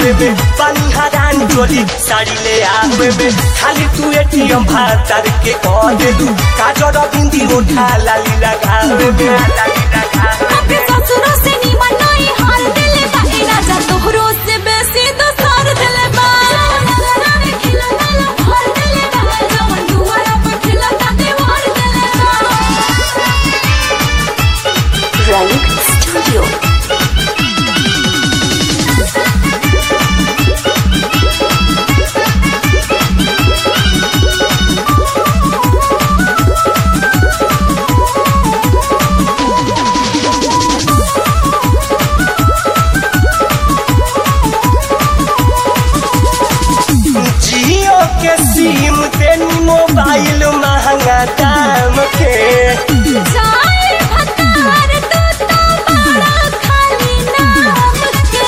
लगावे में पानी हरान चोली साड़ी ले आवे में खाली तू एटीएम भातर के कह दे दू काजर बिंदी उठा लाली लगावे में लाली लगावे अपने ससुरों से निमन नहीं हाल दिले बा ए राजा तोहरो से बेसी दोसर दिले बा जवन रे खिला ताला भर दिले बा जवन दुआरा पर खिला ता दीवार दिले बा रंग स्टूडियो जियो के सिम तेनी मोबाइल महंगा दाम के जाए भतार तू तो बड़ा खाली नाम के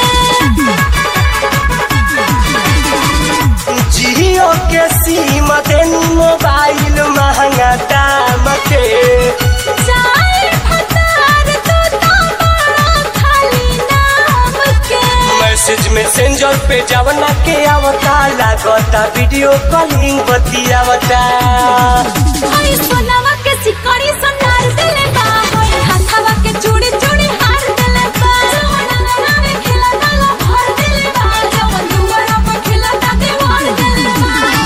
जियो के सिम तेनी मोबाइल महंगा दाम के जाए भतार तू तो बड़ा खाली नाम के मैसेज मैसेंजर पे जवना के आवता लागता वीडियो कॉलिंग बतियावता हई सोनावा के सिकड़ी सोनार दिले बा हई हाथावा के चूड़ी चूड़ी हार दिले बा सोना रे खिला ताला भर दिले बा जवन दुआरा पर खिला ता दीवार दिले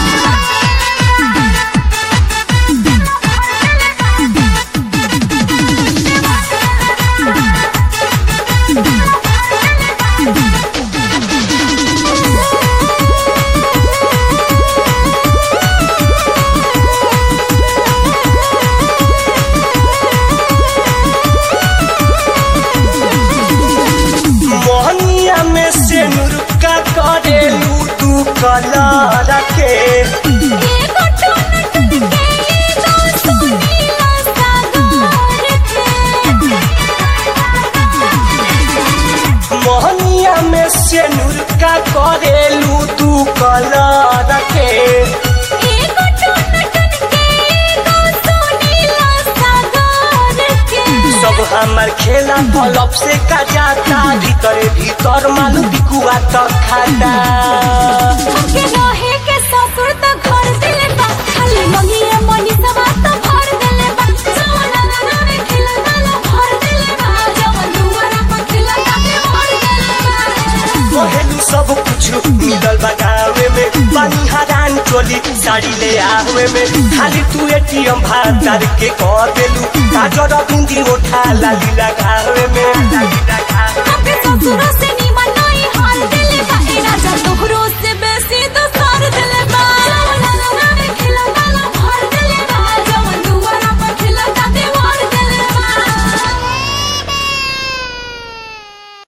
मोहनिया में से नुरुका करेलू तू कलर के एगो टोन टन के एगो सुनीला सागर के मोहनिया में से नुरुका करेलू तू कलर के एगो टोन टन के एगो सुनीला सागर के सब हमार खेला पलप से का जाता भीतरे भीतर मालू बिकुआ तक खाता हमके रहे के ससुर त घर दिले बा खाली मंगिए मनी सवा त भर दिले बा सोना रे खिला ताला भर दिले बा जवन दुआरा पर खिला ता भर दिले बा कहेलू सब कुछ मिलल बगावे में पानी हरान चोली साड़ी ले आवे में खाली तू एटीएम भातर के कह देलू काजर बिंदी उठा लाली लगावे में लाली लगावे हमके ससुर से